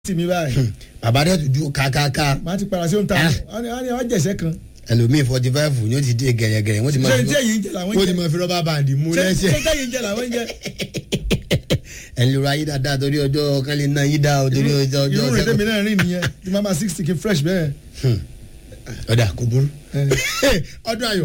tì mí báyìí bàbá rẹ̀ tún ju kàkàkà màá ti para sí ohun tá a wọ́n ní wọ́n jẹ̀sẹ̀ kan ẹlòmíì forty five ni ó ti dé gẹ̀rẹ́gẹ̀rẹ́ wọ́n ti máa ṣé fi ní èyí ń jẹ làwọn wọ́n ń ti jẹ máa fi rọ́bà bàǹdì mú ṣé lẹ́sẹ̀ ṣé tẹ́yìn ń jẹ làwọn ń jẹ ẹni lóra yí dáadáa torí ọjọ́ kan lè ná yí dá o torí ọjọ́ ọjọ́ irú rẹ̀ tẹ́mi sẹ́kọ̀ọ́ náà rìn nìyẹn tí mama sixty kí fresh bẹ́ẹ̀. ọ̀dà kò burú ẹ. ọdún ayọ̀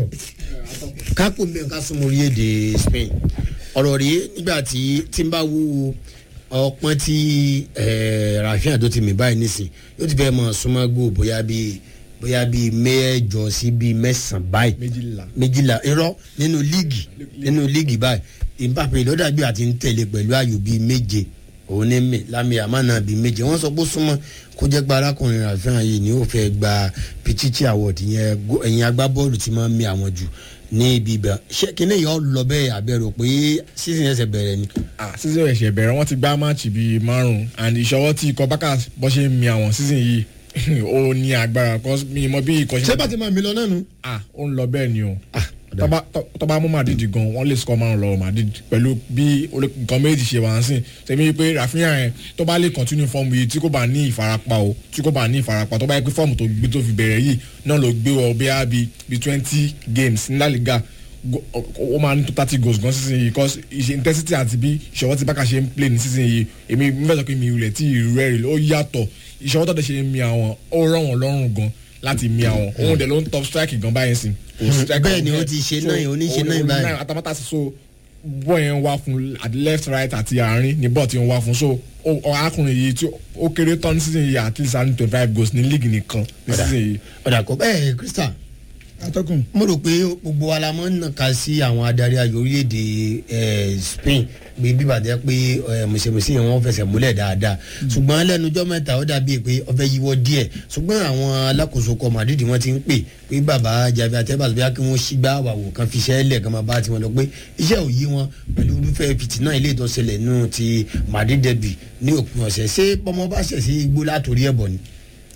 kápò mi ká súnmọ́ orí èdè Spain ọ̀rọ̀ rí nígbà tí tí n bá wú ọpọ́n tí eh, Rafinha tó ti mì báyìí nísìn yóò ti fẹ́ mọ̀ súnmọ́ gbó bóyá bíi bóyá bíi mẹ́jọ sí bíi mẹ́sàn-án báyìí méjìlá. méjìlá irọ́ nínú líìgì nínú líìgì báyìí Mbappe lọ́dàgbé àti ń tẹ̀lé pẹ̀lú ayò bíi méje òun ní mi lámì àmàna bíi méje wọ́n sọ pé ó súnmọ́ kó jẹ́ pé arákùnrin Rafinha yìí ni ó fẹ́ gba Pichichi award yẹn go- ẹ̀yìn agbábọ́ọ̀lù tí máa ń mi àwọn jù ní ibi ibà ṣé kíní yìí ó lọ bẹ́ẹ̀ àbẹ̀rò pé season ẹsẹ̀ bẹ̀rẹ̀ ni. ah season ẹ̀ṣẹ̀ bẹ̀rẹ̀ wọ́n ti gbá máàcì bíi márùn-ún and ìṣọwọ́ tí ikọ̀ bákà bọ́ ṣe ń mi àwọn season yìí ó ní agbára cause mi mọ bí ikọ̀ ṣé bá ti máa mi lọ náà nu. ah ó ń lọ bẹ́ẹ̀ ni o Ah, tọ́ba tọ́- tọ́ba mú Madrid gan wọ́n lè score márùn lọ́wọ́ Madrid pẹ̀lú bí olè- nǹkan méjì ṣe wà ń sìn tẹ̀mí pé Rafinha yẹn tó bá lè continue fọ́ọ̀mù yìí tí kò bá ní ìfarapa o tí kò bá ní ìfarapa tó bá yẹ pé fọ́ọ̀mù tó gbé tó fi bẹ̀rẹ̀ yìí náà ló gbé wọ bí i bí twenty games ní La Liga go- ó máa ní tó thirty goals gan sísìn yìí cause ìṣe intensity àti bí ìṣọwọ́ tí bákà ṣe ń play ní sísìn yìí èmi mẹ́sàn pé mi rẹ̀ tí ìrú ẹ̀ rẹ̀ ó yàtọ̀ ìṣọwọ́ tó dẹ̀ ṣe ń mi àwọn ó rọ̀ wọ́n lọ́rùn gan láti mi àwọn òun dẹ̀ ló ń top strike gan báyìí sìn kò striker bẹ́ẹ̀ ni ọ̀hún ó yẹn. ti ṣe So, náà yìí, ó ní ṣe òun- náà òun báyìí. atamátà sí so bọ́ọ̀ yẹn wá fún at left right àti àárín ní bọ́ọ̀ tí ń wá fún so ó- ó- arákùnrin yìí tí ó kéré tán ní season yìí at least twenty five goals ní league nìkan ní Ọ̀dà. season yìí. ọ̀dà kò bẹ́ẹ̀ Crystal atọ́kùn mo rò pé gbogbo wa la máa ń nàka sí àwọn adarí ayò orílẹ̀-èdè eh, Spain pé bíbàjẹ́ pé eh, mùsèmùsè yẹn wọ́n fẹsẹ̀ múlẹ̀ dáadáa ṣùgbọ́n lẹ́nujọ́ mẹ́ta ó dàbí pé ó fẹ́ yíwọ́ díẹ̀ ṣùgbọ́n àwọn alákòóso kọ Madrid wọ́n ti ń pè pé bàbá Javi Atebas bóyá kí wọ́n ṣígbá àwàwò kan fi iṣẹ́ lẹ̀ kan máa bá tiwọn lọ pé iṣẹ́ ò yí wọn pẹ̀lú irúfẹ́ fìtínà ilé ìtọ́sẹ̀lẹ̀ nù ti Madrid derby ní òpin ọ̀sẹ̀ ṣé bọ́mọ bá ṣẹ̀ sí igbó látòrí ẹ̀bọ̀ ni.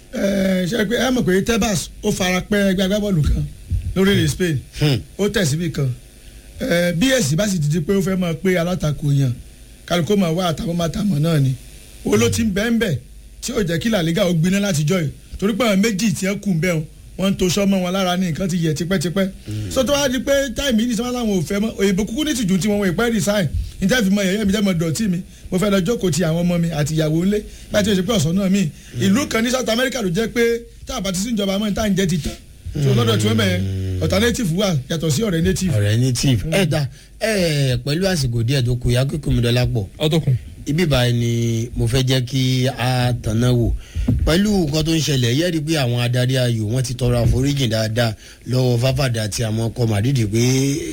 ẹ ṣe pé ẹ mọ̀ pé Tebas ó fara pẹ́ ẹgbẹ́ agbábọ́ọ̀lù kan lórílẹ̀ Spain Hmm. ó tẹ̀ síbi kan ẹ bí èsì bá sì ti di pé ó fẹ́ máa pé alátakò yàn kálukó máa wá àtàwọn máa tàmọ̀ náà ni ó ló ti ń bẹ́ẹ̀ bẹ́ẹ̀ tí ó jẹ́ kí La Liga ó gbiná látijọ́ yìí torí pé àwọn méjì tí ẹ kù ń bẹ́ẹ̀ wọ́n ń to sọ́mọ́ wọn lára ní nǹkan ti yẹ tipẹ́tipẹ́ so tó wá di pé táìmì yìí sọ́mọ́ làwọn ò fẹ́ mọ́ òyìnbó kúkú ní tìjú tí wọ́n wọ̀ ìpẹ́ resign níta fi mọ yẹ̀yẹ́ mi jẹ́ mọ dọ̀tí mi mo fẹ́ lọ jókòó ti àwọn ọmọ mi àti ìyàwó ńlé láti ṣe pé ọ̀sán náà mi ìlú kan ní South America ló jẹ́ pé tá a bá ti sí ìjọba mọ́ ní tá à ń jẹ́ ti tán so lọ́dọ̀ tí wọ́n bẹ̀ alternative wà yàtọ̀ sí ọ̀rẹ́ native. ọ̀rẹ́ native ẹ̀ dá ẹ̀ pẹ̀lú àsìkò díẹ̀ tó kù yá kíkún mi dọ́là pọ̀ ọtọkùn. ibi báyìí ni mo fẹ́ jẹ́ kí a tànà wò pẹ̀lú nǹkan tó ń ṣẹlẹ̀ yẹ́ rí pé àwọn adarí ayò wọ́n ti tọrọ àforíjì dáadáa lọ́wọ́ fáfàdà àti àwọn ọkọ̀ màdìdì pé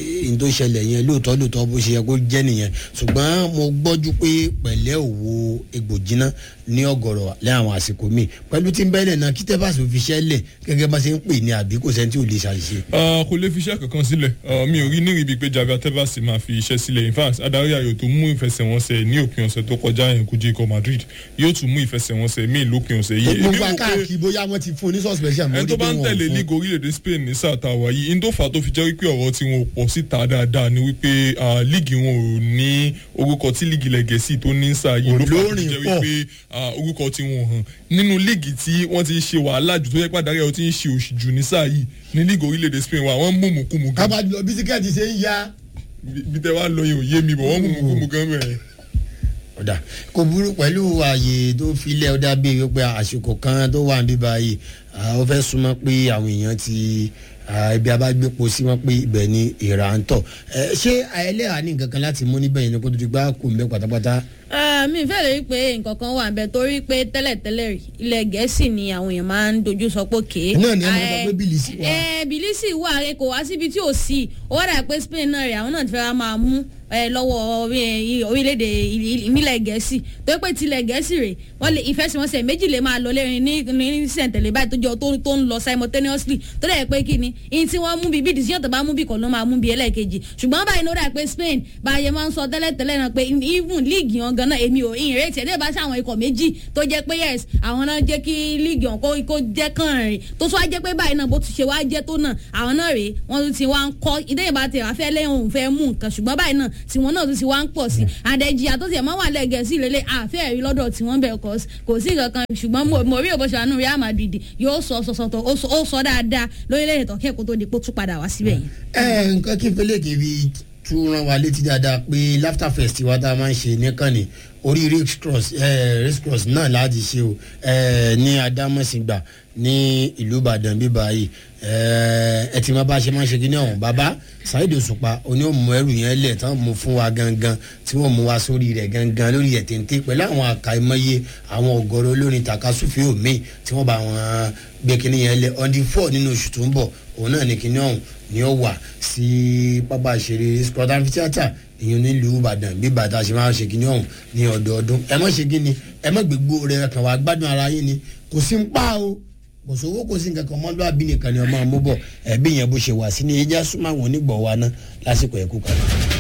n tó ṣẹlẹ̀ yẹn lóòótọ́ lóòótọ́ bó ṣe yẹ kó jẹ́ nìyẹn ṣùgbọ́n mo gbọ́jú pé pẹ̀lẹ́ òwò egbò jiná ní ọ̀gọ̀rọ̀ lẹ́ àwọn àsìkò míì pẹ̀lú tí ń bẹ́lẹ̀ náà kí tẹ́fàṣì fi ṣẹ́lẹ̀ gẹ́gẹ́ bá ṣe ń pè ní àbí kò sẹ́ni tí ò lè ṣàṣìṣe. Ah, kò lè fi iṣẹ́ kankan sílẹ̀ Ah, mi ò rí ní ibi pé Javi Atebas máa fi iṣẹ́ sílẹ̀ in fact adarí ayò tó mú ìfẹsẹ̀wọnsẹ̀ ní òpin ọ̀sẹ̀ tó kọjá yẹn kojú ikọ̀ Madrid yóò tún mú ìfẹsẹ̀wọnsẹ̀ míì lópin ọ̀sẹ̀ yìí gbogbo Èmi wò pé akáàkiri bóyá wọ́n ti fún un ní suspension ẹni tó bá ń tẹ̀lé league orílẹ̀-èdè Spain ní sáà tá a wà yìí ndó fà á tó fi jẹ́ wípé ọ̀rọ̀ tí wọn ò pọ̀ síta dáadáa ni wípé ah, league wọn ò ní orúkọ tí league ilẹ̀ Gẹ̀ẹ́sì tó ní sáà yìí ló fà á tó fi Olórin jẹ́ pọ̀. wípé ah, orúkọ tí wọn ò hàn nínú league tí wọ́n ti ń ṣe wàhálà jù tó yẹ pàdánù ẹ̀ ó ti ń ṣe òṣì jù ní sáà yìí ní league orílẹ̀-èdè Spain wa wọ́n mú mùkúmù gan kábàjọ bisikẹ́ẹ̀tì ṣe ń ya. bí bí tẹ wá lọ yẹn ò yé mi bọ̀ wọ́n mú mùkúmù gan bẹ̀rẹ̀. ọ̀dà kò burú pẹ̀lú ààyè tó filẹ̀ ọ̀dà bíi wípé àsìkò kan tó wà níbí báyìí ah, ó fẹ́ súnmọ́ pé àwọn èèyàn ti ah, ibi abágbépo sí wọn pé ibẹ̀ ni ìrà ń tọ̀ Eh, ṣé ẹlẹ́hàá ní nǹkan kan láti mú níbẹ̀ yẹn ni kó tó di gbá kù mbẹ́ pátápátá. Ah, mi fẹ́ lè rí pé nǹkan kan wà nbẹ torí pé tẹ́lẹ̀tẹ́lẹ̀ rí ilẹ̀ gẹ̀ẹ́sì ni àwọn èèyàn máa ń dojú sọ pé kéé. náà ni àwọn sọ pé bílíìsì wà. ẹ bìlísì wà rẹ kò wá síbi tí ò sí ó wá dà pé Spain náà rẹ àwọn náà ti fẹ́ máa mú ẹ lọ́wọ́ orí- orílẹ̀-èdè ìmílẹ̀ gẹ̀ẹ́sì torí pé tilẹ̀ gẹ̀ẹ́sì rè wọ́n lè ìfẹsẹ̀wọnsẹ̀ méjì lè máa lọ lẹ́rìn ní ní sẹ̀ǹtẹ̀lẹ̀ báyìí tó jọ tó tó ń lọ simultaneously tó dẹ̀ pé kí ni ìyìn tí wọ́n mú bí bí decision tó bá mú bí kọ́ ló máa mú bí ẹlẹ́ẹ̀kejì ṣùgbọ́n báyìí ló dà pé Spain báyẹn máa ń sọ tẹ́lẹ̀tẹ́lẹ̀ náà pé even league yẹn gan náà èmi mi ò ìrètí ẹ̀ bá sí àwọn ikọ̀ méjì tó jẹ́ pé yes àwọn náà jẹ́ kí líìgì ọ̀hún kó- kó jẹ́ kàn rìn tó tún wá jẹ́ pé báyìí náà bó ti ṣe wá jẹ́ tó náà àwọn náà rèé wọ́n tún ti wá ń kọ́ ìdẹ́yìn bá tẹ̀ wá fẹ́ lẹ́yìn òun fẹ́ mú nǹkan ṣùgbọ́n báyìí náà tiwọn náà tún ti wá ń pọ̀ sí àdẹ̀jìyà tó tiẹ̀ máa wà lẹ́gẹ̀ẹ́ sí lélẹ̀ àfẹ́ rí lọ́dọ̀ tiwọn bẹ̀ kọ́ kò sí nǹkan kan ṣùgbọ́n mo- mo rí òbọ̀ṣọ́ àánú Real Madrid yóò sọ sọ sọtọ̀ ó sọ- ó sọ dáadáa lórílẹ̀‐èdè tọ́kẹ́ kó tó di pé ó tún padà wá síbẹ̀ yìí. ẹ nǹkan kí n fẹ́lẹ́ kébí tún rán wa létí dáadáa pé laughter fest wa tá a máa ń ṣe nìkànnì orí race cross eh, race cross náà láti ṣe o eh, ní adámọ̀sìngbà ní ìlú ìbàdàn bíbá yìí eh, ẹ ti máa bá a ṣe máa ń ṣe kí ní ọ̀hún bàbá Saheed Òṣùpá oní òmù ẹrù yẹn lẹ̀ tán mú fún wa gangan tí wọ́n mú wa sórí rẹ̀ gangan lórí ẹ̀ téńté pẹ̀lú àwọn àkàìmọye àwọn ọ̀gọ̀rọ̀ olórin takasúfì omi tí wọ́n bá wọn gbé kinní yẹn lẹ̀ on the four nínú oṣù tó ń bọ̀ òun náà ní kinní ọ̀hún ni ó wà sí pápá ìṣeré scott amphitheatre ìyẹn nílùú ìbàdàn bí bàtà ṣe máa ń ṣe kinní ọ̀hún ní ọdọọdún ẹ má ṣe kíni ẹ má gbégbó rẹ kàn wá gbádùn ara yín ni kò sí ń pa o kò sówó kò sí nǹkan kan mọ́lúwàbí nìkan ni ọmọ àmúbọ̀ ẹ̀bí yẹn bó ṣe wà sí ni ẹja súnmọ́ àwọn onígbọ̀ wa ná lásìkò ẹ̀kú kan.